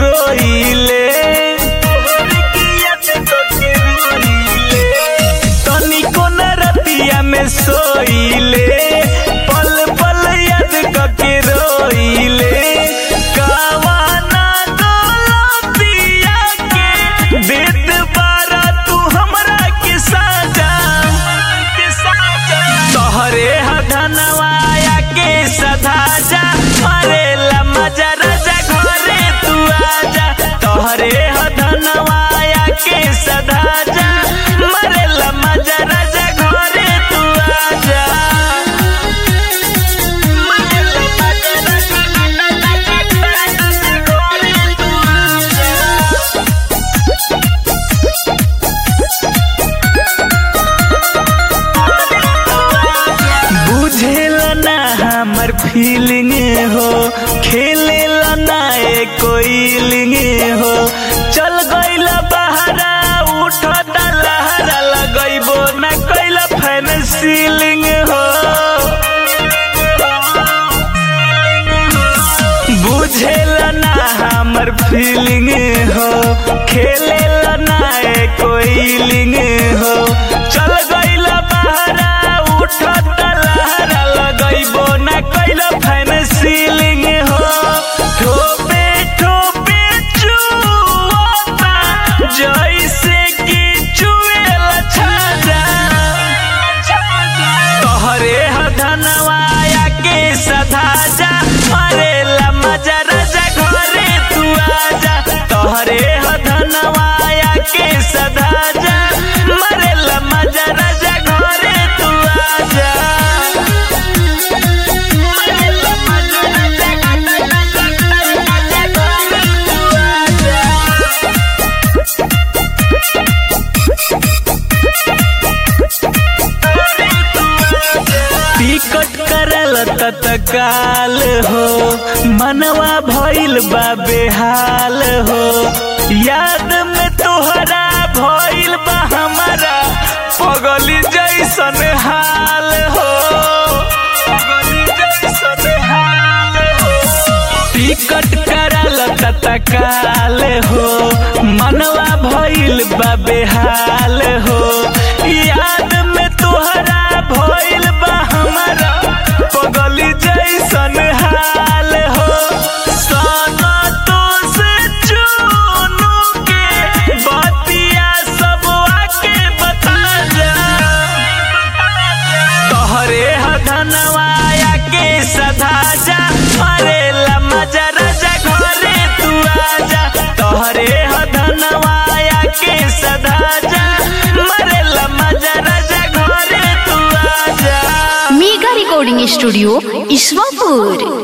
रोइले तोहरे की याद करके रोइले तनिको न रतिया में सोइले पल पल याद करके रोइले कावाना गलतिया के देत बारा तू हमरा के साजा के साजा तोहरे हधनवाया के सधा जा मरेला मजा राजा घरे तू आजा तोहरे हधनवाया के सधा जा मरेला मजा राजा घरे तू आजा मरेला मजा राजा घरे तू आजा बुझेला ना हमर फीलिंग हो खेलेला ना ए कोइलिंग हो चल गइला बहरा उठता लहरा लगइबो ना कइला फैन सीलिंग हो बुझेला ना हमर फीलिंग हो खेलेला ना ए कोइलिंग हो चल गइला बहरा उठता लहरा लगइबो ना कइला फैन सीलिंग हो ठोपे ठोपे चुवता जैसे कि चुएला छाजा तोहरे हधनवाया के सधा जा मरेला मजा राजा घरे तू आजा तोहरे हधनवाया के सधा जा मरेला मजा राजा घरे तू आजा मरेला मजा राजा घरे तू आजा टिकट करल तत्काल हो मनवा भइल बा बेहाल हो याद में तोहरा भइल बा हमारा पगली जैसन हाल हो पगली जैसन हाल हो टिकट करल तत्काल हो मनवा भइल बा बेहाल हो याद में तोहरा भइल बा हमारा पगली जैसन हाल हो सना तो से चुनू के बतिया सब आके बता जा तोहरे हधनवाया के सधा जा मरेला मजा राजा घरे तू आजा तोहरे हधनवाया के सधा जा मरेला मजा राजा घरे तू आजा मेगा रिकॉर्डिंग स्टूडियो ईश्वरपुर